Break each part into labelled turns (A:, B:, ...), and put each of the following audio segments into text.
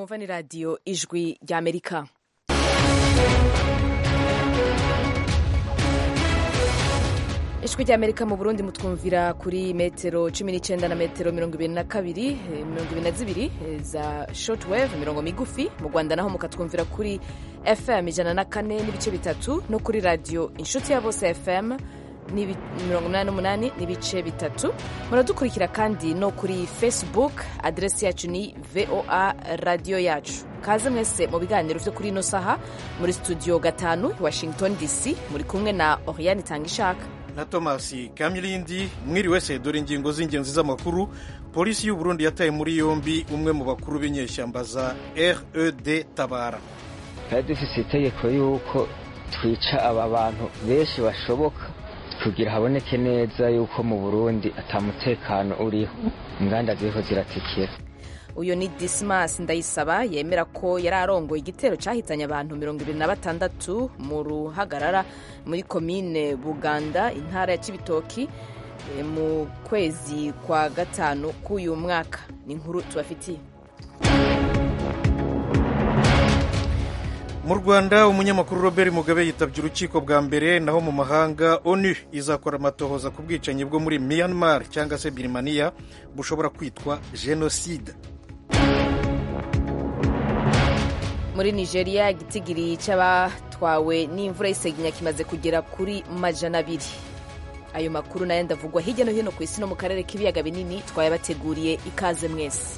A: mwumva ni radiyo ijwi ry'amerika ijwi ry'amerika mu burundi mutwumvira kuri metero cumi n'icyenda na metero mirongo ibiri na kabiri mirongo ibiri na zibiri za shortwave mirongo migufi mu rwanda naho mukatwumvira kuri fm ijana na kane n'ibice bitatu no kuri radiyo inshuti ya bose fm mirongo inani n'umunani n'ibice bitatu muradukurikira kandi no kuri facebook aderesi yacu ni voa radiyo yacu kaze mwese mu biganiro byo kuri ino saha muri studio gatanu washington dc muri kumwe na oriane itanga ishaka
B: na thomas kamilindi mwiriwe se dore ingingo z'ingenzi z'amakuru polisi y'u burundi yataye muri yombi umwe mu bakuru b'inyeshyamba za red tabara
C: twari dufite itegeko y'uko twica aba bantu benshi bashoboka kugira haboneke neza yuko mu burundi atamutekano uriho inganda ziriho ziratikira
A: uyu ni dismas ndayisaba yemera ko yari arongoye igitero cyahitanye abantu mirongo ibiri na batandatu mu ruhagarara muri komine buganda intara ya kibitoki mu kwezi kwa gatanu k'uyu mwaka ni inkuru tubafitiye
B: mu rwanda umunyamakuru robert mugabe yitabye urukiko bwa mbere naho mu mahanga onu izakora amatohoza ku bwicanyi bwo muri myanmar cyangwa se birimaniya bushobora kwitwa jenoside
A: muri nigeria igitigiri cy'abatwawe n'imvura y'isegenya kimaze kugera kuri majana abiri ayo makuru nayo ndavugwa hirya no hino ku isi no mu karere k'ibiyaga binini twayabateguriye ikaze mwese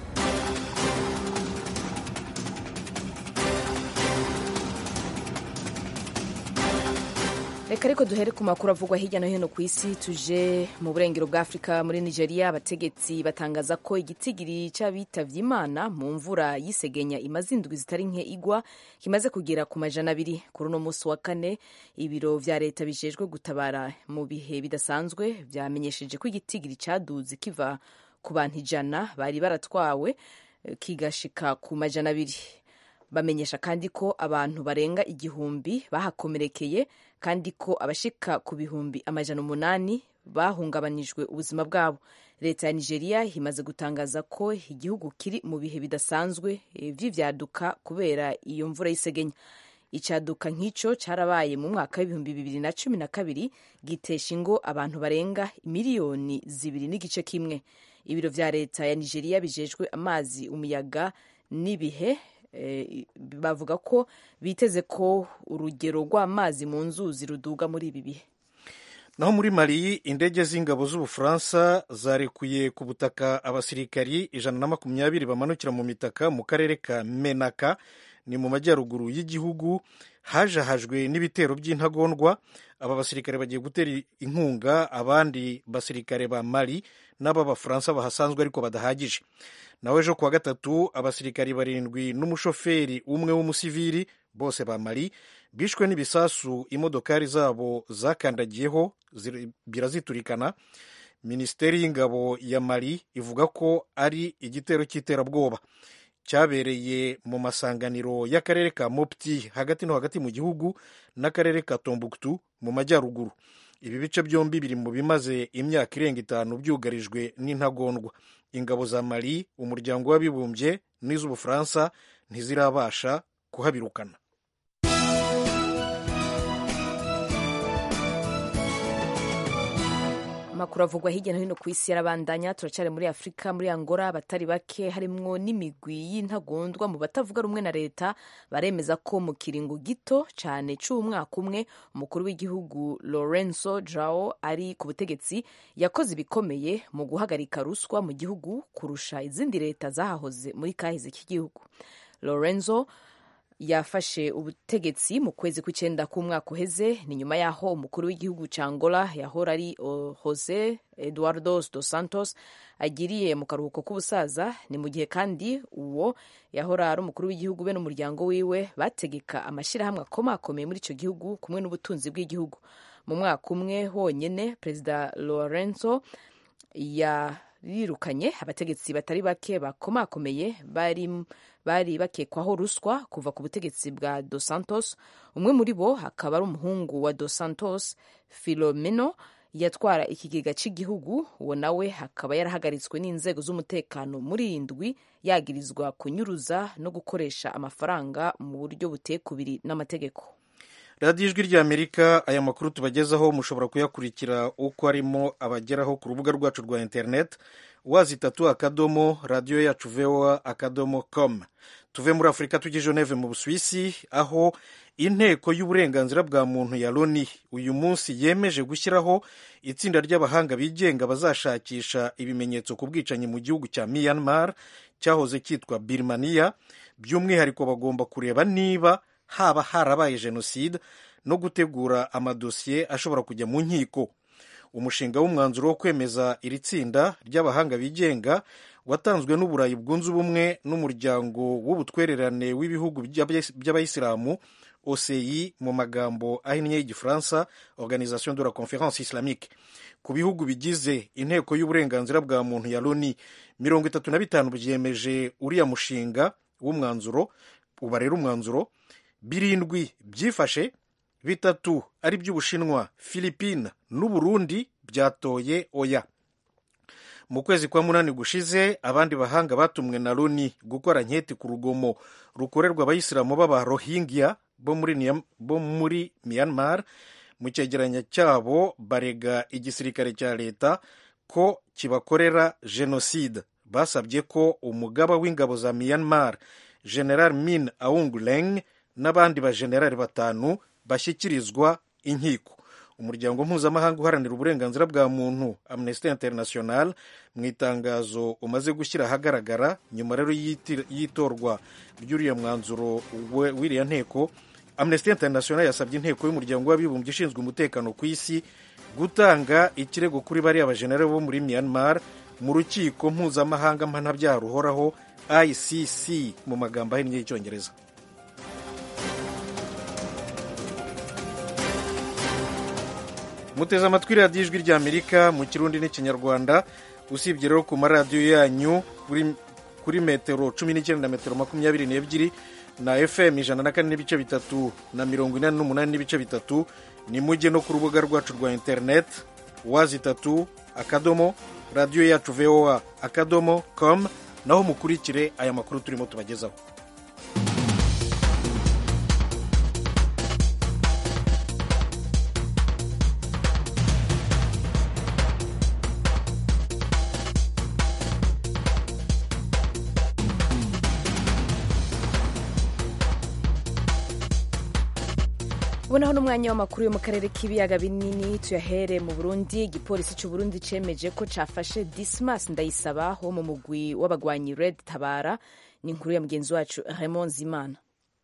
A: reka ariko duhere ku makuru avugwa hirya no hino ku isi tuje mu burengero bwa afurika muri nigeria abategetsi batangaza ko igitigiri cy'abitavye imana mu mvura y'isegenya imaze indwi zitari nke igwa kimaze kugera ku majana abiri kuri uno munsi wa kane ibiro vya leta bijejwe gutabara mu bihe bidasanzwe vyamenyesheje ko igitigiri caduze kiva ku bantu ijana bari baratwawe kigashika ku majana abiri bamenyesha kandi ko abantu barenga igihumbi bahakomerekeye kandi ko abashika ku bihumbi amajana umunani bahungabanijwe ubuzima bwabo leta ya nigeria imaze gutangaza ko igihugu kiri mu bihe bidasanzwe vy'ivyaduka kubera iyo mvura y'isegenya icaduka nk'ico carabaye mu mwaka w'ibihumbi bibiri na cumi na kabiri gitesha ingo abantu barenga miliyoni zibiri n'igice kimwe ibiro vya leta ya nigeria bijejwe amazi umuyaga n'ibihe bavuga ko biteze ko urugero rw'amazi mu nzuzi ruduga muri ibi bihe
B: naho muri mali indege z'ingabo z'ubufaransa zarekuye ku butaka abasirikari ijana na makumyabiri bamanukira mu mitaka mu karere ka menaka ni mu majyaruguru y'igihugu hajahajwe n'ibitero by'intagondwa aba basirikare bagiye gutera inkunga abandi basirikare ba mali n'ab'abafaransa bahasanzwe ariko badahagije nawe ejo kuwa gatatu abasirikari barindwi n'umushoferi umwe w'umusivili bose ba mali bishwe n'ibisasu imodokari zabo zakandagiyeho biraziturikana minisiteri y'ingabo ya mali ivuga ko ari igitero cy'iterabwoba cyabereye mu masanganiro y'akarere ka mopti hagati no hagati mu gihugu n'akarere ka tombuktu mu majyaruguru ibi bice byombi biri mu bimaze imyaka irenga itanu byugarijwe n'intagondwa ingabo za mali umuryango w'abibumbye n'iz'ubufaransa ntizirabasha kuhabirukana
A: amakuru avugwa hirya no hino ku isi yarabandanya turacyari muri afurika muri angola abatari bake harimwo n'imigwi y'intagondwa mu batavuga rumwe na leta baremeza ko mu kiringo gito cyane cy'umwaka umwe umukuru w'igihugu lorenzo jao ari ku butegetsi yakoze ibikomeye mu guhagarika ruswa mu gihugu kurusha izindi leta zahahoze muri kahize k'igihugu lorenzo yafashe ubutegetsi mu kwezi kw'icyenda k'umwaka uheze ni nyuma y'aho umukuru w'igihugu cya angola yahora ari jose eduardo dos santos agiriye mu karuhuko k'ubusaza ni mu gihe kandi uwo yahora ari umukuru w'igihugu be n'umuryango wiwe bategeka amashyirahamwe akomakomeye muri icyo gihugu kumwe n'ubutunzi bw'igihugu mu mwaka umwe honyine perezida lorenzo yarirukanye abategetsi batari bake bakomakomeye bari bari bakekwaho ruswa kuva ku butegetsi bwa dos santos umwe muri bo akaba ari umuhungu wa dos santos filomeno yatwara ikigega cy'igihugu uwo nawe akaba yarahagaritswe n'inzego z'umutekano muri indwi yagirizwa kunyuruza no gukoresha amafaranga mu buryo buteye kubiri n'amategeko
B: radiyo ijwi ry'amerika aya makuru tubagezaho mushobora kuyakurikira uko arimo abageraho ku rubuga rwacu rwa interineti wazi itatu akadomo radiyo yacu voa akadomo com tuve muri afurika tujye geneve mu busuwisi aho inteko y'uburenganzira bwa muntu ya loni uyu munsi yemeje gushyiraho itsinda ry'abahanga bigenga bazashakisha ibimenyetso ku bwicanyi mu gihugu cya myanmar cyahoze cyitwa birmania by'umwihariko bagomba kureba niba haba harabaye jenoside no gutegura amadosiye ashobora kujya mu nkiko umushinga w'umwanzuro wo kwemeza iri tsinda ry'abahanga bigenga watanzwe n'uburayi bwunze ubumwe n'umuryango w'ubutwererane w'ibihugu by'abayisilamu oci mu magambo ahinnye y'igifaransa organisation de la conférence islamique ku bihugu bigize inteko y'uburenganzira bwa muntu ya loni mirongo itatu na bitanu byemeje uriya mushinga w'umwanzuro uba rero umwanzuro birindwi byifashe bitatu ari by'ubushinwa philippine n'uburundi byatoye oya mu kwezi kwa munani gushize abandi bahanga batumwe na loni gukora nketi ku rugomo rukorerwa abayisilamu b'aba rohingya bo muri myanmar mu cyegeranyo cyabo barega igisirikare cya leta ko kibakorera jenoside basabye ko umugaba w'ingabo za myanmar general min aung leng n'abandi bajenerali batanu bashyikirizwa inkiko umuryango mpuzamahanga uharanira uburenganzira bwa muntu amnesty international mu itangazo umaze gushyira ahagaragara nyuma rero y'itorwa ry'uriya mwanzuro w'iriya nteko amnesty international yasabye inteko y'umuryango w'abibumbye ishinzwe umutekano ku isi gutanga ikirego kuri bariya bajenerali bo muri myanmar mu rukiko mpuzamahanga mpanabyaha ruhoraho icc mu magambo ahinnye y'icyongereza muteze amatwi radiyo ijwi ry'amerika mu kirundi n'ikinyarwanda usibye rero ku maradiyo yanyu kuri metero cumi n'icyenda na metero makumyabiri n'ebyiri na fm ijana na kane n'ibice bitatu na mirongo inani n'umunani n'ibice bitatu ni mujye no ku rubuga rwacu rwa interineti wazi itatu akadomo radiyo yacu voa akadomo com naho mukurikire aya makuru turimo tubagezaho
A: ubonaho n'umwanya w'amakuru yo mu karere k'ibiyaga binini tuyahere mu burundi igipolisi cy'u burundi cyemeje ko cyafashe dismas ndayisaba wo mu mugwi w'abagwanyi red tabara ni inkuru ya mugenzi wacu raymond zimana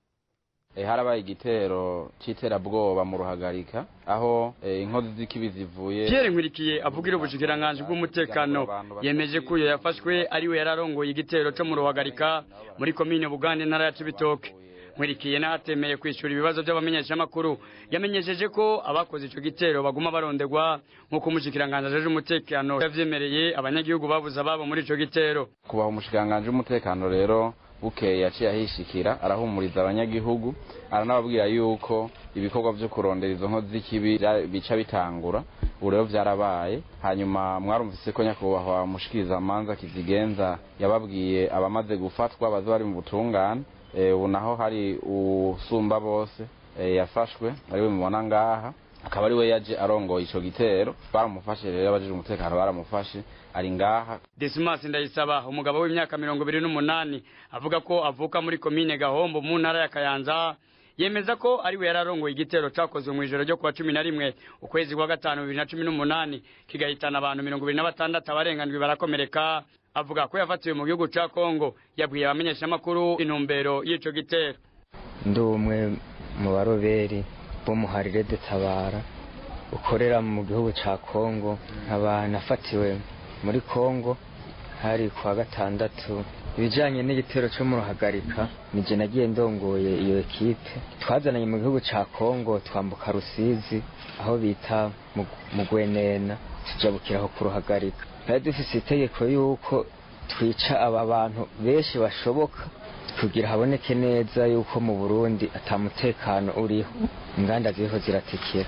D: harabaye igitero cy'iterabwoba mu ruhagarika aho inkozi z'ikibi zivuye
E: Pierre Nkurikiye avugira ubushikiranganji bw'umutekano yemeje ko uyo yafashwe ariwe yararongoye igitero cyo mu ruhagarika muri komine Bugande ntara ya Cibitoke Nkurikiye natemeye kwishura ibibazo by'abamenyeshamakuru yamenyesheje ko abakoze ico gitero baguma barondegwa nk'uko umushikiranganji ajeje umutekano yavyemereye abanyagihugu babuze ababo muri ico gitero
D: kubaha umushikiranganji w'umutekano rero bukeye yaciye ahishikira arahumuriza abanyagihugu aranababwira yuko ibikorwa vyo kurondera izo nkozi z'ikibi bica bitangura ubu rero vyarabaye hanyuma mwarumvise ko nyakubahwa mushikiriza amanza kizigenza yababwiye abamaze gufatwa baza bari mu butungane ubu naho hari usumba bose yafashwe ariwe mubona ngaha akaba ari we yaje arongoye ico gitero baramufashe rero abajije umutekano baramufashe ari ngaha
E: Dismas Ndayisaba umugabo w'imyaka mirongo ibiri n'umunani avuga ko avuka muri komine Gahombo mu ntara ya Kayanza yemeza ko ari we yararongoye igitero cakozwe mu ijoro ryo kuwa cumi na rimwe ukwezi kwa gatanu bibiri na cumi n'umunani kigahitana abantu mirongo ibiri na batandatu abarengandwi barakomereka avuga ko yafatiwe mu gihugu ca Kongo yabwiye abamenyeshamakuru intumbero y'ico gitero
C: ndi umwe mu baroberi b'umuharire detabara ukorera mu gihugu ca Kongo nkaba nafatiwe muri Kongo hari kwa gatandatu ibijanye n'igitero cyo mu ruhagarika nije nagiye ndongoye iyo ekipe twazananye mu gihugu ca Kongo twambuka Rusizi aho bita mu Gwenena tujabukiraho ku ruhagarika twari dufise itegeko yuko twica aba bantu benshi bashoboka kugira haboneke neza yuko mu Burundi atamutekano uriho inganda ziriho ziratikira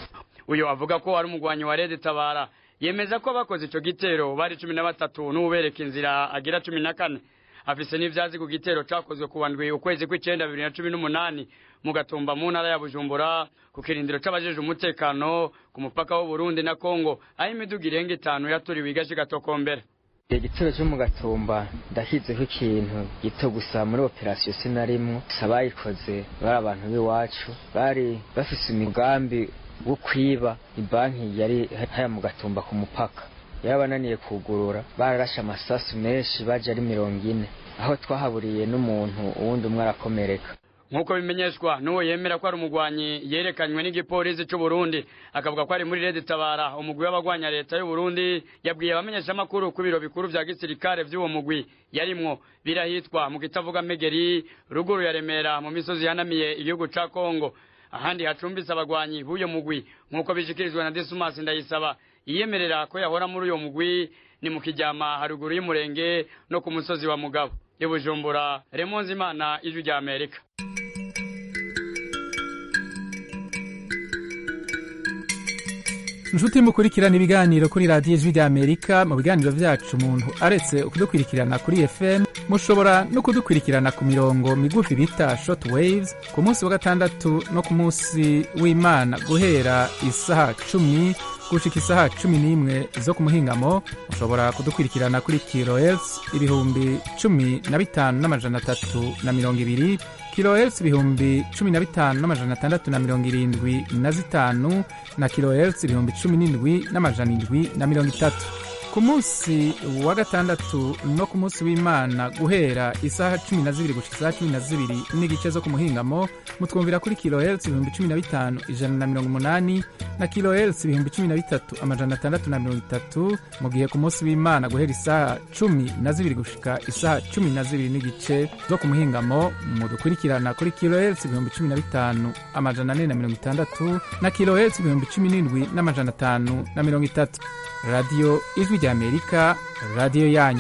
E: uyu avuga ko ari umugwanyi wa Red Tabara yemeza ko abakoze ico gitero bari cumi na batatu n'ubereka inzira agira cumi na kane afise n'ivyazi ku gitero cakozwe ku bandwi ukwezi kw'icenda bibiri na cumi n'umunani mu gatumba mu ntara ya bujumbura ku kirindiro c'abajeje umutekano ku mupaka w'uburundi na kongo aho imiduga irenga itanu yaturiwe igace gatokombera
C: igitero cyo mu gatumba ndahizeho ikintu gito gusa muri operasiyo sinarimwo gusa bayikoze bari abantu b'iwacu bari bafise imigambi wo kwiba ibanki yari haya mu gatumba ku mupaka yarabananiye kugurura bararashe amasasu menshi baje ari mirongo ine aho twahaburiye n'umuntu uwundi umwe arakomereka
E: nk'uko bimenyeshwa n'uwo yemera ko ari umugwanyi yerekanywe n'igipolisi c'u Burundi akavuga ko ari muri Red Tabara umugwi w'abagwanya leta y'u Burundi yabwiye abamenyeshamakuru ku biro bikuru vya gisirikare vy'uwo mugwi yarimwo birahitwa mu kitavuga Megeri ruguru ya Remera mu misozi yanamiye igihugu ca Kongo ahandi hacumbitse abagwanyi b'uyo mugwi nk'uko bishikirijwe na Dismas Ndayisaba yiyemerera ko yahora muri uyo mugwi ni mu kijyama haruguru y'umurenge no ku musozi wa Mugabo i Bujumbura Remonzi Imana ijwi rya Amerika
F: inshuti mukurikirana ibiganiro kuri radiyo ijwi ry'amerika mu biganiro byacu umuntu aretse kudukurikirana kuri fm mushobora no kudukurikirana ku mirongo migufi bita short waves ku munsi wa gatandatu no ku munsi w'imana guhera isaha cumi gushika isaha cumi n'imwe zo ku muhingamo mushobora kudukurikirana kuri kilohertz ibihumbi cumi na bitanu n'amajana atatu na mirongo ibiri kilohertz ibihumbi cumi na bitanu n'amajana atandatu na mirongo irindwi na zitanu na kilohertz ibihumbi cumi n'indwi n'amajana indwi na mirongo itatu ku munsi wa gatandatu no ku munsi w'imana guhera isaha cumi na zibiri gushika isaha cumi na zibiri n'igice zo ku muhingamo mutwumvira kuri kilohertz ibihumbi cumi na bitanu ijana na mirongo umunani na kilohertz ibihumbi cumi na bitatu amajana atandatu na mirongo itatu mu gihe ku munsi w'imana guhera isaha cumi na zibiri gushika isaha cumi na zibiri n'igice zo ku muhingamo mudukurikirana kuri kilohertz ibihumbi cumi na bitanu amajana ane na mirongo itandatu na kilohertz ibihumbi cumi n'indwi n'amajana atanu na mirongo itatu radiyo ijwi ry'amerika radiyo yanyu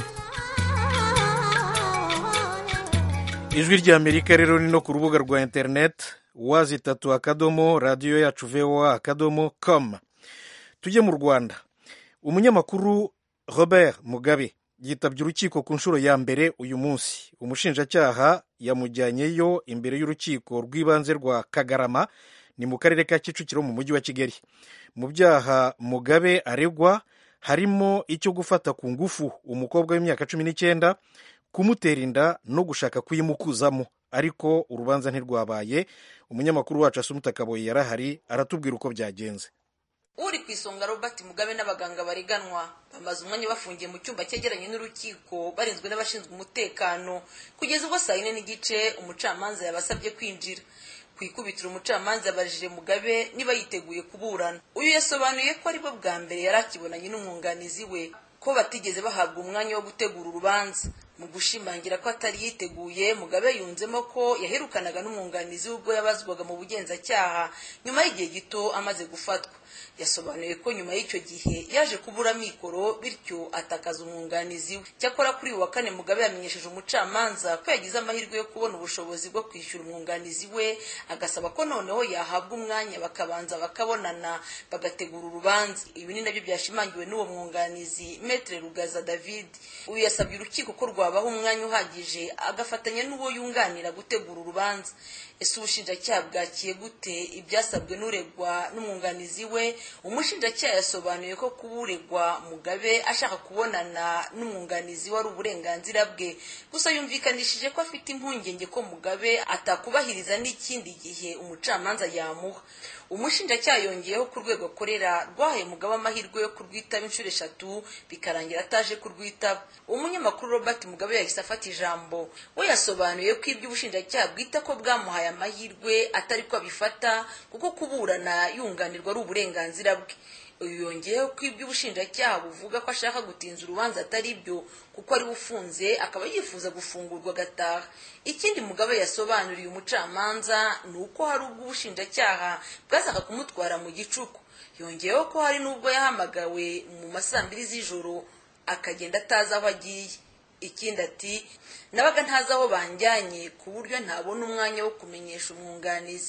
B: ijwi ry'amerika rero ni no ku rubuga rwa interineti wazi itatu akadomo radiyo yacu voa akadomo com tujye mu rwanda umunyamakuru robert mugabe yitabye urukiko ku nshuro ya mbere uyu munsi umushinjacyaha yamujyanyeyo imbere y'urukiko rw'ibanze rwa kagarama ni mu karere ka kicukiro mu mujyi wa kigali mu byaha mugabe aregwa harimo icyo gufata ku ngufu umukobwa w'imyaka cumi n'icyenda kumutera inda no gushaka kuyimukuzamo ariko urubanza ntirwabaye umunyamakuru wacu asumuta kaboyi yarahari aratubwira uko byagenze
G: uri ku isonga robert mugabe n'abaganga bareganwa bamaze umwanya bafungiye mu cyumba cyegeranye n'urukiko barinzwe n'abashinzwe umutekano kugeza ubwo saa yine n'igice umucamanza yabasabye kwinjira ku ikubitiro umucamanza yabajije mugabe niba yiteguye kuburana uyu yasobanuye ko aribwo bwa mbere yari akibonanye n'umwunganizi we ko batigeze bahabwa umwanya wo gutegura urubanza mu gushimangira ko atari yiteguye mugabe yunzemo ko yaherukanaga n'umwunganizi we ubwo yabazwaga mu bugenzacyaha nyuma y'igihe gito amaze gufatwa yasobanuye ko nyuma y'icyo gihe yaje kubura mikoro bityo atakaza umwunganizi we cyakora kuri uyu wa kane mugabe yamenyesheje umucamanza ko yagize amahirwe yo kubona ubushobozi bwo kwishyura umwunganizi we agasaba ko noneho yahabwa umwanya bakabanza bakabonana bagategura urubanza ibi ni nabyo byashimangiwe n'uwo mwunganizi metre rugaza david uyu yasabye urukiko ko rwabaha umwanya uhagije agafatanya n'uwo yunganira gutegura urubanza ese ubushinjacyaha bwakiye gute ibyasabwe n'uregwa n'umwunganizi we umushinjacyaha yasobanuye ko kuba uregwa mugabe ashaka kubonana n'umwunganizi wari uburenganzira bwe gusa yumvikanishije ko afite impungenge ko mugabe atakubahiriza n'ikindi gihe umucamanza yamuha umushinjacyaha yongeyeho ku rwego akorera rwahaye mugabe amahirwe yo kurwitaba inshuro eshatu bikarangira ataje kurwitaba umunyamakuru robert mugabe yahise afata ijambo we yasobanuye ko ibyo ubushinjacyaha bwita ko bwamuhaye amahirwe atari ko abifata kuko kuburana yunganirwa ari uburenganzira bwe uyu yongeyeho ko ibyo ubushinjacyaha buvuga ko ashaka gutinza urubanza atari byo kuko ari ufunze akaba yifuza gufungurwa agataha ikindi mugabe yasobanuriye umucamanza ni uko hari ubwo ubushinjacyaha bwazaga kumutwara mu gicuku yongeyeho ko hari n'ubwo yahamagawe mu ma mbiri z'ijoro akagenda atazi aho agiye ikindi ati nabaga ntazi aho banjyanye ku buryo ntabona umwanya wo kumenyesha umwunganizi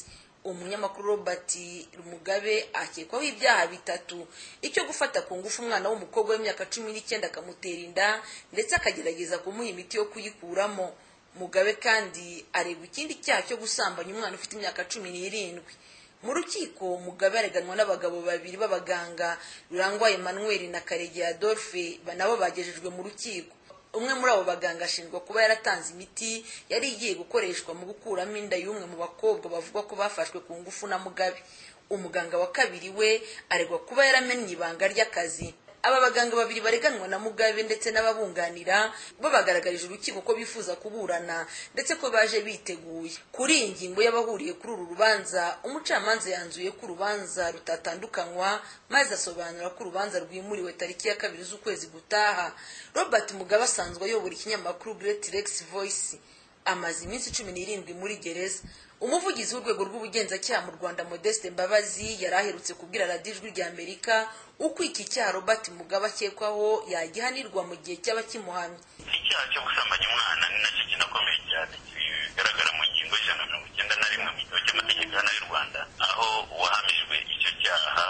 G: umunyamakuru robert mugabe akekwaho ibyaha bitatu icyo gufata ku ngufu umwana w'umukobwa w'imyaka cumi n'icyenda akamutera inda ndetse akagerageza kumuha imiti yo kuyikuramo mugabe kandi aregwa ikindi cyaha cyo gusambanya umwana ufite imyaka cumi n'irindwi mu rukiko mugabe areganwa n'abagabo babiri b'abaganga rurangwa emmanuel na karegeya adolphe nabo bagejejwe mu rukiko umwe muri abo baganga ashinjwa kuba yaratanze imiti yari igiye gukoreshwa mu gukuramo inda y'umwe mu bakobwa bavuga ko bafashwe ku ngufu na mugabe umuganga wa kabiri we aregwa kuba yaramennye ibanga ry'akazi aba baganga babiri bareganwa na mugabe ndetse n'ababunganira bo bagaragarije urukiko ko bifuza kuburana ndetse ko baje biteguye kuri iyi ngingo y'abahuriye kuri uru rubanza umucamanza yanzuye ko urubanza rutatandukanywa maze asobanura ko urubanza rwimuriwe tariki ya kabiri z'ukwezi gutaha robert mugabe asanzwe ayobora ikinyamakuru great rex voice amaze iminsi cumi n'irindwi muri gereza umuvugizi w'urwego rw'ubugenzacyaha mu rwanda modeste mbabazi yari aherutse kubwira radiyo ijwi rya amerika uko iki cyaha robert mugabe akekwaho yagihanirwa mu gihe cyaba kimuhamye
H: icyaha cyo gusambanya umwana ni nacyo kinakomeye cyane kigaragara mu ngingo y'ijana na mirongo icyenda na rimwe mu gitabo cy'amategeko hano y'u rwanda aho uwahamijwe icyo cyaha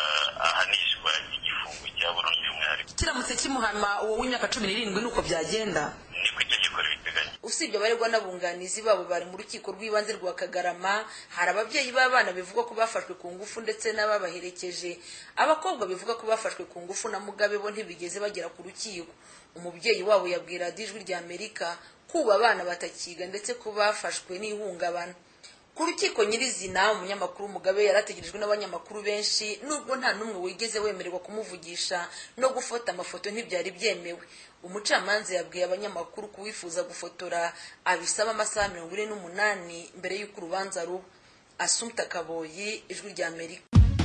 H: ahanishwa igifungo cya burundu y'umwihariko
G: kiramutse kimuhama uwo w'imyaka cumi n'irindwi ni uko byagenda
H: niko itegeko ribiteganya
G: usibye abaregwa n'abunganizi babo bari mu rukiko rw'ibanze rwa kagarama hari ababyeyi b'abana bivugwa ko bafashwe ku ngufu ndetse n'ababaherekeje abakobwa bivuga ko bafashwe ku ngufu na mugabe bo ntibigeze bagera ku rukiko umubyeyi wabo yabwira ijwi rya amerika kuba abana batakiga ndetse ko bafashwe n'ihungabana ku rukiko nyirizina umunyamakuru mugabe yarategerejwe n'abanyamakuru benshi nubwo nta n'umwe wigeze wemererwa kumuvugisha no gufata amafoto ntibyari byemewe umucamanza yabwiye abanyamakuru kuwifuza gufotora abisaba amasaha mirongo ine n'umunani mbere y'uko urubanza ruba asumta kaboyi ijwi rya amerika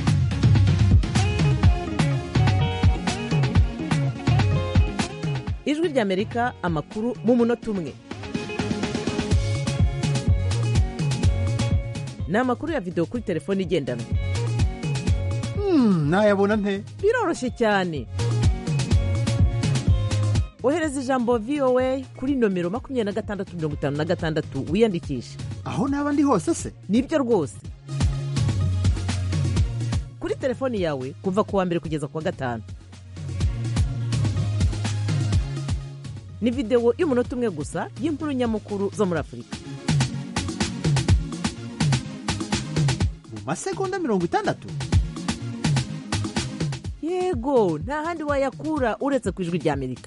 I: ijwi rya amerika amakuru mu munota umwe ni amakuru ya videwo kuri telefone igendanwa
J: nayabona nte
I: biroroshye cyane ohereza ijambo voa kuri nomero makumyabiri na gatandatu mirongo itanu na gatandatu wiyandikishe
J: aho naba ndi hose se
I: nibyo rwose kuri telefoni yawe kuva ku wa mbere kugeza ku wa gatanu ni videwo y'umunota umwe gusa y'inkuru nyamukuru zo muri afurika
J: mu masegonda mirongo itandatu
I: yego nta handi wayakura uretse ku ijwi rya amerika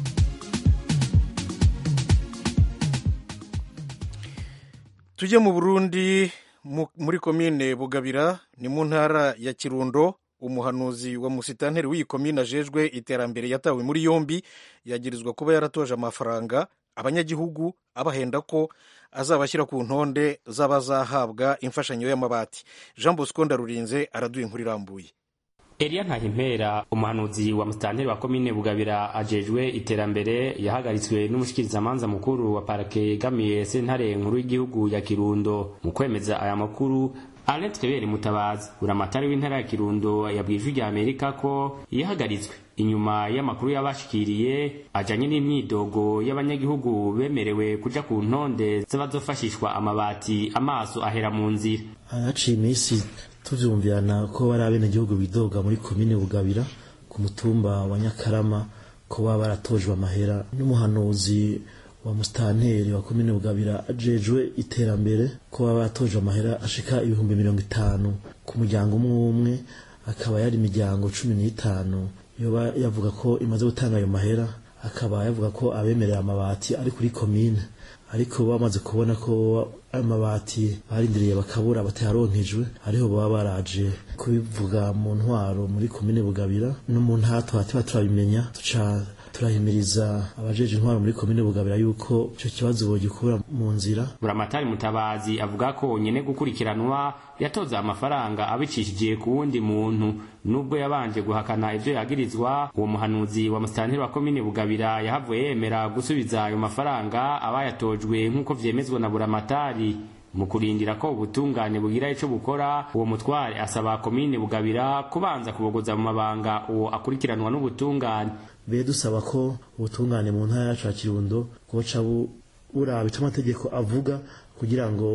B: tujye mu burundi muri komine bugabira ni mu ntara ya kirundo umuhanuzi wa musitanteri w'iyi komine ajejwe iterambere yatawe muri yombi yagirizwa kuba yaratoje amafaranga abanyagihugu abahenda ko azabashyira ku ntonde z'abazahabwa imfashanyo y'amabati jean bosco ndarurinze araduha inkuru irambuye
K: Elia Ntahimpera umuhanuzi wa musitanteri wa komine Bugabira ajejwe iterambere yahagaritswe n'umushikirizamanza mukuru wa parake yegamiye sentare nkuru y'igihugu ya Kirundo mu kwemeza aya makuru Alain Twebere Mutabazi uramatari w'intara ya Kirundo yabwiye ijwi rya Amerika ko yahagaritswe inyuma y'amakuru yabashikiriye ajanye n'imyidogo y'abanyagihugu bemerewe kuja ku ntonde z'abazofashishwa amabati amaso ahera mu nzira
L: haciye iminsi tuvyumvirana ko bari abenegihugu bidoga muri komine bugabira ku mutumba wa nyakarama ko baba baratojwe amahera n'umuhanuzi wa musitanteri wa komine bugabira ajejwe iterambere ko baba baratojwe amahera ashika ibihumbi mirongo itanu ku muryango umwe umwe akaba yari imiryango cumi n'itanu yoba yavuga ko imaze gutanga ayo mahera akaba yavuga ko abemerera amabati ari kuri komine ariko bamaze kubona ko amabati barindiriye bakabura batayaronkejwe ariho baba baraje kubivuga mu ntwaro muri komine bugabira no mu ntatwa tuba turabimenya tuca turahimiriza abajeje intwaro muri komine bugabira yuko icyo kibazo bogikura mu nzira
K: buramatari mutabazi avuga ko nyene gukurikiranwa yatoza amafaranga abicishije ku wundi muntu nubwo yabanje guhakana ivyo yagirizwa uwo muhanuzi wa musitanteri wa komine bugabira yahavuye yemera gusubiza ayo mafaranga abayatojwe nk'uko vyemezwa na buramatari mu kurindira ko ubutungane bugira ico bukora uwo mutware asaba komine bugabira kubanza kubogoza mu mabanga uwo akurikiranwa n'ubutungane
L: be dusaba ko ubutungane mu ntara yacu ya kirundo bwoca buraba ico amategeko avuga kugira ngo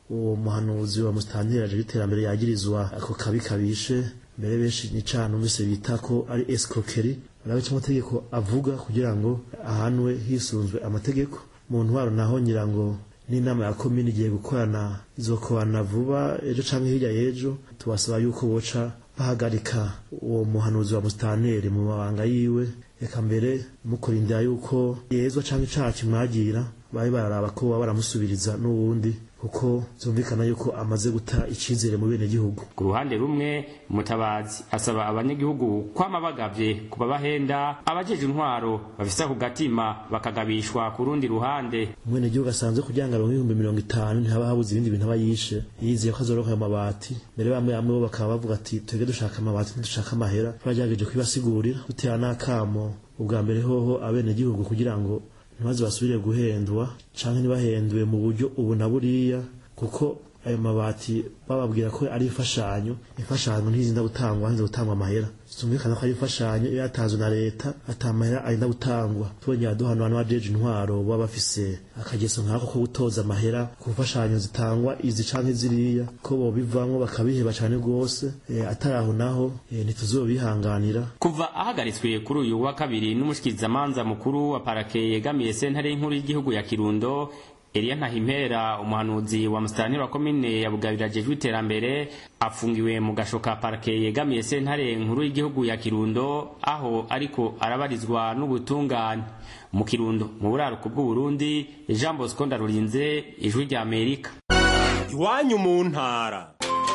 L: uwo muhanuzi wa musitanteri aje iterambere yagirizwa ako kabi kabishe mbere benshi ni cana numvise bita ko ari escroquerie arabe icyo amategeko avuga kugira ngo ahanwe hisunzwe amategeko mu ntwaro naho nyirango n'inama ya komini igiye gukorana izokorana vuba ejo canke hirya y'ejo tubasaba yuko boca bahagarika uwo muhanuzi wa musitanteri mu mabanga yiwe reka mbere mukurindira yuko yezwa canke icaha kimwagira babe bararaba ko baba baramusubiriza n'uwundi kuko byumvikana yuko amaze guta icyizere mu bene gihugu
K: ku ruhande rumwe mutabazi asaba abanyagihugu kwama bagavye kuba bahenda abajeje intwaro bafise ako gatima bakagabishwa ku rundi ruhande
L: umwene gihugu asanzwe kugira ngo aronke ibihumbi mirongo itanu ntihaba habuze ibindi bintu aba yishe yizeye ko azoronka ayo mabati mbere bamwe bamwe bo bakaba bavuga ati twebwe dushaka amabati ntidushaka amahera twagerageje kubibasigurira dutera n'akamo ubwa mbere hoho abene gihugu kugira ngo ntibaze basubire guhendwa canke ntibahendwe mu buryo ubu na buriya kuko ayo mabati bababwira ko ari imfashanyo imfashanyo ntizinda gutangwa hanze gutangwa amahera zumvikana ko ari imfashanyo iyo yatanzwe na leta ata mahera arinda gutangwa twongera duhana abantu bajeje intwaro baba bafise akageso nkako ko gutoza amahera ku mfashanyo zitangwa izi canke ziriya ko bobivamwo bakabiheba cane rwose e, atari aho naho e, ntituzobihanganira
K: kuva ahagaritswe kuri uyu wa kabiri n'umushikirizamanza mukuru wa parake yegamiye sentare y'inkuru y'igihugu ya kirundo Elia Ntahimpera umuhanuzi wa musitanteri wa komine ya Bugabira ajejwe iterambere afungiwe mu gashoka parke yegamiye sentare nkuru y'igihugu ya Kirundo aho ariko arabarizwa n'ubutungane mu Kirundo mu buraruko bw'u Burundi Jean Bosco Ndarurinze ijwi rya Amerika
M: iwanyu mu ntara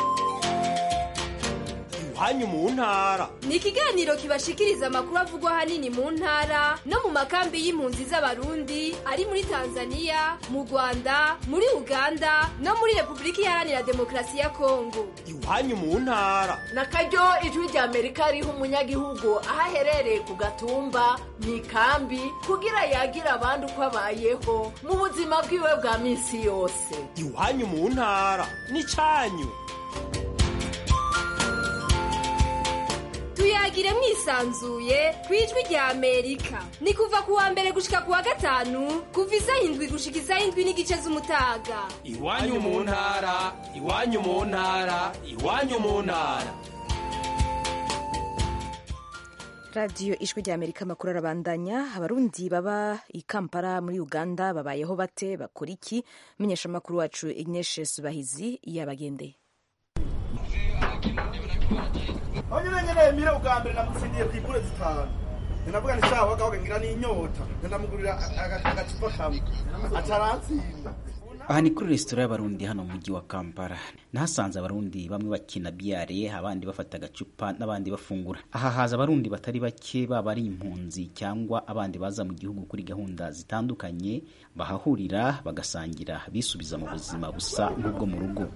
M: iwanyu mu ntara
N: ni ikiganiro kibashikiriza amakuru avugwa ahanini mu ntara no mu makambi y'impunzi z'abarundi ari muri tanzania mu rwanda muri uganda no muri repubulika iharanira demokarasi ya kongo
M: iwanyu mu ntara
O: na karyo ijwi rya amerika riha umunyagihugu aho aherereye ku gatumba mu ikambi kugira yagira abandi uko abayeho mu buzima bwiwe bwa minsi yose
M: iwanyu mu ntara ni cyanyu
N: tuyagire mwisanzuye ku ijwi rya amerika ni kuva ku wa mbere gushika ku wa gatanu kuva isaha indwi gushika isaha indwi n'igice z'umutaga
M: iwanyu mu ntara iwanyu mu ntara iwanyu mu ntara
A: radiyo ijwi rya amerika amakuru arabandanya abarundi baba i kampala muri uganda babayeho bate bakora iki menyesha amakuru wacu ignatius bahizi yabagendeye
P: aho nyine nyine mire ubwa mbere namutsindiye ku igure zitanu ndavuga ni sawa wagahoga ngira n'inyota ndamugurira agacupa kamwe ataratsinda
Q: aha ni kuri resitora y'abarundi hano mu mujyi wa kampala nahasanze abarundi bamwe bakina biyare abandi bafata agacupa n'abandi bafungura aha haza abarundi batari bake baba ari impunzi cyangwa abandi baza mu gihugu kuri gahunda zitandukanye bahahurira bagasangira bisubiza mu buzima busa nk'ubwo mu rugo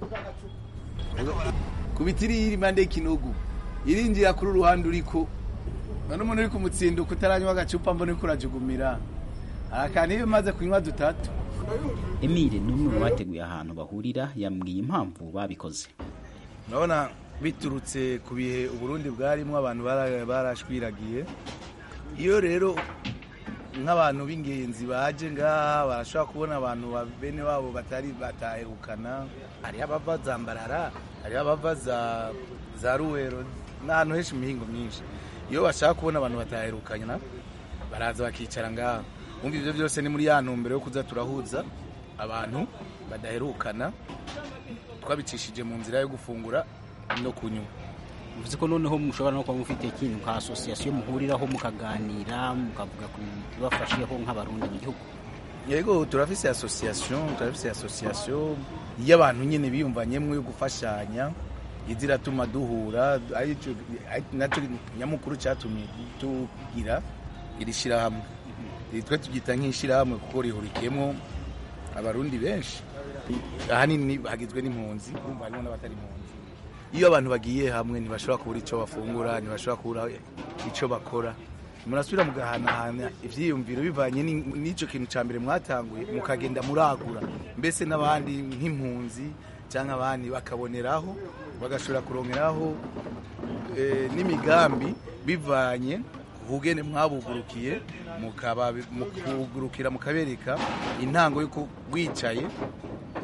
R: kubitiri iri impande y'ikinogo irinjira kuri uruhande uriko none umuntu uri kumutsinduka utaranywa agacupa mbona uriko urajugumira arakana iyo umaze kunywa dutatu
Q: emile ni umwe mu bateguye ahantu bahurira yambwiye impamvu babikoze
R: urabona biturutse ku bihe uburundi bwarimo abantu barashwiragiye iyo rero nk'abantu b'ingenzi baje ngaha barashobora kubona abantu bene wabo batari bataherukana hariho abava za mbarara hariho abava za ruwero n'ahantu henshi mu mihingo myinshi iyo bashaka kubona abantu bataherukana baraza bakicara ngaha wumva ibyo byose ni muri ya ntumbero yo kuza turahuza abantu badaherukana twabicishije mu nzira yo gufungura no kunywa
Q: bivuze ko noneho mushobora no kuba mufite ikintu nka asosiyasiyo muhuriraho mukaganira mukavuga ku bintu bibafasheho nk'abarundi mu gihugu
R: yego turafise asosiyasiyo turafise asosiyasiyo y'abantu nyine biyumvanyemo yo gufashanya izi iratuma duhura nacyo nyamukuru cyatumye tugira iri shyirahamwe twe tubyita nk'ishyirahamwe kuko rihurikiyemo abarundi benshi ahanini hagizwe n'impunzi urumva harimo n'abatari impunzi iyo abantu bagiye hamwe ntibashobora kubura icyo bafungura ntibashobora kubura icyo bakora murasubira mugahanahana ibyiyumviro bivanye n'icyo kintu cya mbere mwatanguye mukagenda muragura mbese n'abandi nk'impunzi cyangwa abandi bakaboneraho bagashobora kurongeraho n'imigambi bivanye ubugene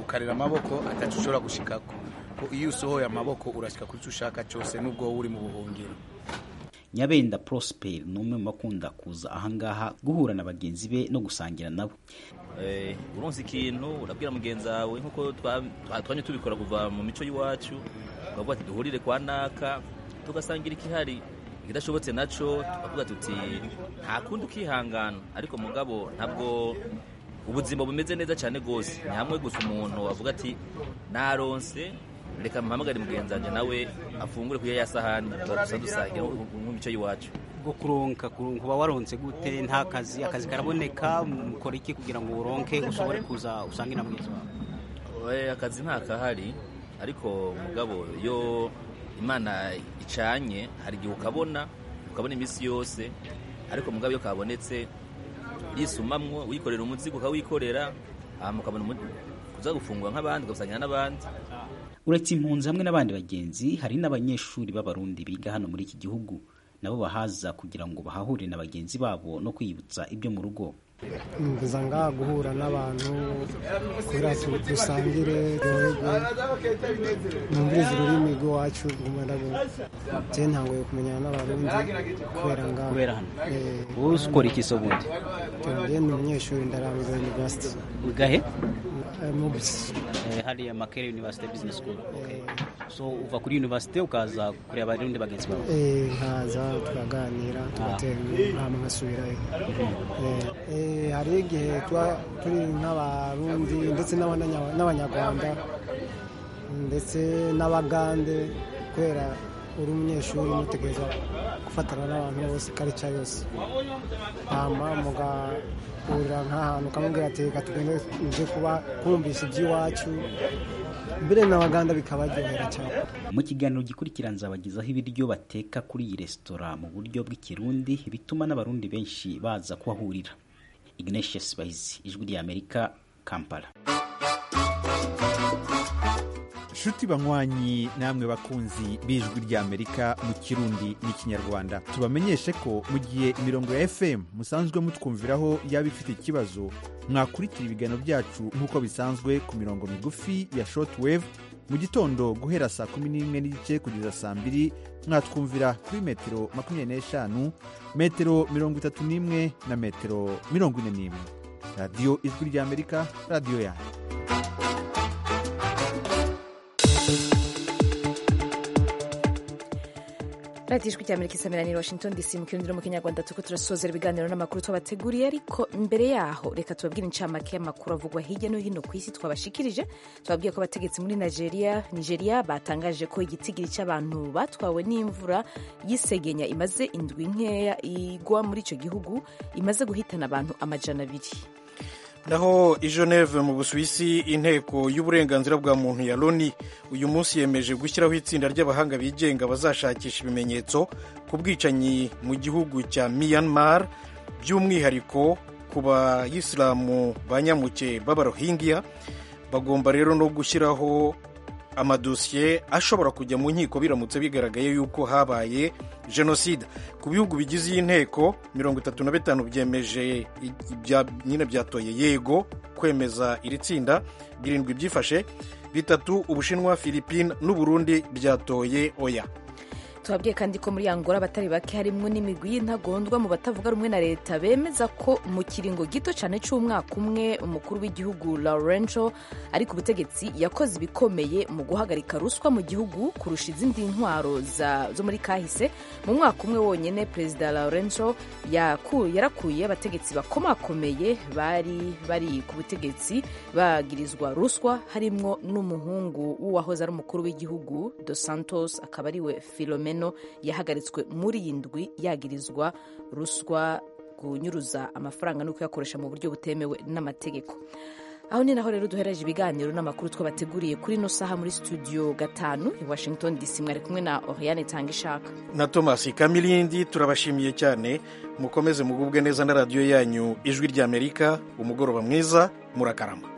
R: ukarera amaboko atacu ushobora gushikako ko iyo usohoye amaboko urashika kuri cyo ushaka cyose nubwo wowe uri mu buhungiro
Q: nyabenda prosper ni umwe mu bakunda kuza ahangaha guhura na bagenzi be no gusangira nabo
S: uronse ikintu urabwira mugenzi wawe nk'uko twanye tubikora kuva mu mico y'iwacu ukavuga ati duhurire kwa naka tugasangira ikihari ikidashobotse naco tukavuga tuti nta kundi ukihangana ariko mugabo ntabwo ubuzima bumeze neza cyane rwose ni hamwe gusa umuntu avuga ati naronse reka mpamagare mugenzi wanjye nawe afungure kuya ya sahani dusa dusangira mu mico y'iwacu
T: bwo kuronka kuba waronse gute nta kazi akazi karaboneka mukora iki kugira ngo uronke ushobore kuza usange na mwiza
S: wawe akazi nta kahari ariko mugabo iyo imana icanye hari igihe ukabona ukabona iminsi yose ariko mugabo iyo kabonetse yisumamwo wikorera umuzigo ukawikorera hama ukabona kuza gufungura nk'abandi ugasangira n'abandi
Q: uretse impunzi hamwe n'abandi bagenzi hari n'abanyeshuri b'abarundi biga hano muri iki gihugu nabo bahaza kugira ngo bahahurire na bagenzi babo no kwiyibutsa ibyo mu rugo
U: mvuza ngaha guhura n'abantu kubera dusangire ryoherwe numvirize ururimi rw'iwacu rw'umwarabu je ntangoye kumenyana n'abarundi kubera ngaha
T: kubera hano wowe ukora iki so bundi
U: je ni umunyeshuri ndarangiza university
T: ugahe
U: mubisi
T: hariya makere university business school so uva kuri university ukaza kureba abarundi bagenzi bawe
U: eh nkaza tukaganira tugatera hama nkasubirayo hari igihe tuba turi nk'abarundi ndetse n'abanyarwanda ndetse n'abagande kubera uri umunyeshuri mutegereza gufatana n'abantu bose karica yose hama mugahurira nk'ahantu ukamubwira ati reka tugende uje kuba kumvisha iby'iwacu mbere n'abaganda bikabaryohera cyane
Q: mu kiganiro gikurikira nzabagezaho ibiryo bateka kuri iyi resitora mu buryo bw'ikirundi bituma n'abarundi benshi baza kuhahurira ignatius bahizi ijwi ry'amerika kampala
J: nshuti banywanyi namwe bakunzi b'ijwi ry'amerika mu kirundi n'ikinyarwanda tubamenyeshe ko mu gihe imirongo ya fm musanzwe mutwumviraho yaba ifite ikibazo mwakurikira ibiganiro byacu nk'uko bisanzwe ku mirongo migufi ya shortwave mu gitondo guhera saa kumi n'imwe n'igice kugeza saa mbiri mwatwumvira kuri metero makumyabiri n'eshanu metero mirongo itatu n'imwe na metero mirongo ine n'imwe radiyo ijwi ry'amerika radiyo yanyu
A: radiyo ijwi ry'amerika isameranira washington dc mu kirundi no mu kinyarwanda turiko turasozera ibiganiro n'amakuru twabateguriye ariko imbere yaho reka tubabwire incamake y'amakuru avugwa hirya no hino ku isi twabashikirije tubabwiye ko abategetsi muri nigeria nigeria batangaje ko igitigiri cy'abantu batwawe n'imvura y'isegenya imaze indwi nkeya igwa muri icyo gihugu imaze guhitana abantu amajana abiri
B: naho i geneve mu busuwisi inteko y'uburenganzira bwa muntu ya loni uyu munsi yemeje gushyiraho itsinda ry'abahanga bigenga bazashakisha ibimenyetso ku bwicanyi mu gihugu cya myanmar by'umwihariko ku bayisilamu ba nyamuke b'abarohingiya bagomba rero no gushyiraho amadosiye ashobora kujya mu nkiko biramutse bigaragaye yuko habaye jenoside ku bihugu bigize iyi nteko mirongo itatu na bitanu byemeje nyine byatoye yego kwemeza iri tsinda birindwi byifashe bitatu ubushinwa filipine n'uburundi byatoye oya
A: tubabwiye kandi ko muri angola abatari bake harimwo n'imigwi y'intagondwa mu batavuga rumwe na leta bemeza ko mu kiringo gito cyane cy'umwaka umwe umukuru w'igihugu laurenco ari ku butegetsi yakoze ibikomeye mu guhagarika ruswa mu gihugu kurusha izindi ntwaro zo muri kahise mu mwaka umwe wonyine perezida laurenco yarakuye abategetsi bakomakomeye bari bari ku butegetsi bagirizwa ruswa harimwo n'umuhungu w'uwahoze ari umukuru w'igihugu dos santos akaba ariwe filomena yahagaritswe muri iyi ndwi yagirizwa ruswa kunyuruza amafaranga no kuyakoresha mu buryo butemewe n'amategeko aho ni naho rero duhereje ibiganiro n'amakuru twabateguriye kuri ino saha muri studio gatanu i washington dc mwari kumwe na oriane tanga ishaka
B: na thomas kamilindi turabashimiye cyane mukomeze mugubwe neza na radiyo yanyu ijwi ry'amerika umugoroba mwiza murakarama